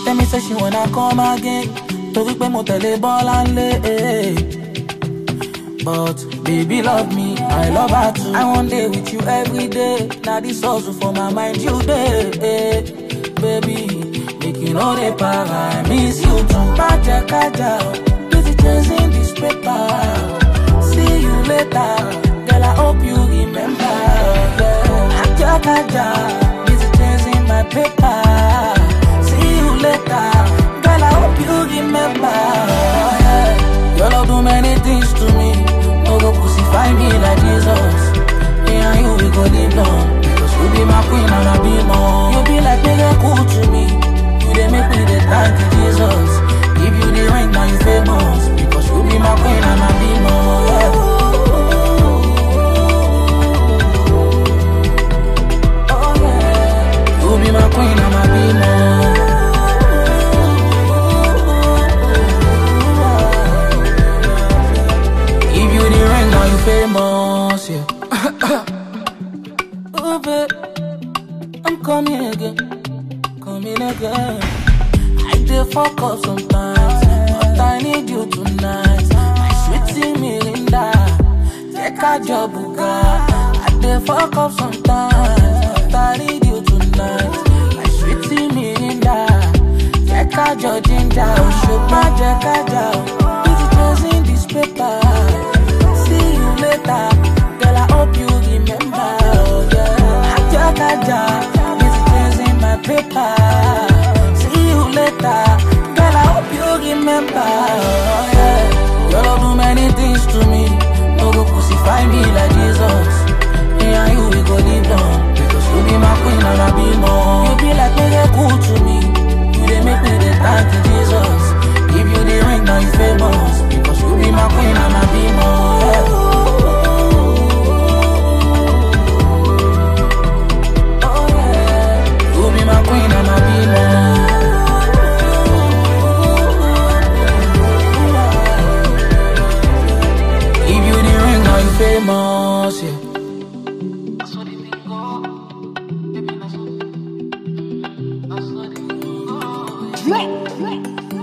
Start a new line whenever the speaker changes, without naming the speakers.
Tell me say she wanna come again. Torí pé mo tẹ̀lé bọ́lá ńlé. But baby love me, I love her too. I want day with you every day. Now this hustle for my mind you day. Baby, make you know the para. I miss you too. Kaja, kaja, busy chasing this paper. See you later, girl. I hope you remember. Yeah. Kaja, kaja, busy chasing my paper. See you later, girl. I hope you remember. Yeah. Your love do many things to me. No go crucify me like Jesus. Me and you, we go live long. Because you be my queen and I be more. You be like miracle to me. You dey make me dey thank you, Jesus. If you the ring, now you famous. Because you be my queen and I be more. Yeah. Oh yeah. You be my queen and I be more. If you the ring, now you famous, yeah. oh, babe, I'm coming again, coming again. I dey fuck up sometimes, but I need you tonight. My sweetie Mirinda, take a job, buga. I dey fuck up sometimes, but I need you tonight. My sweetie Mirinda, take a job, ginger, Oshogba, Jekaja. Busy chasing this paper. See you later, girl. I hope you remember. Oh, yeah. Kaja, kaja, busy chasing my paper. See you later, girl. I hope you remember. Oh, yeah. Your love do many things to me. No go crucify me like Jesus. Me and you, we go live long. Because you be my queen and I be more. You be like miracle to me. You dey make me dey thank you, Jesus. If you the ring, now you famous. Because you be my queen and I be more. Oh, yeah. You be my queen and I be more. If you the ring, now you famous, yeah.
Drake.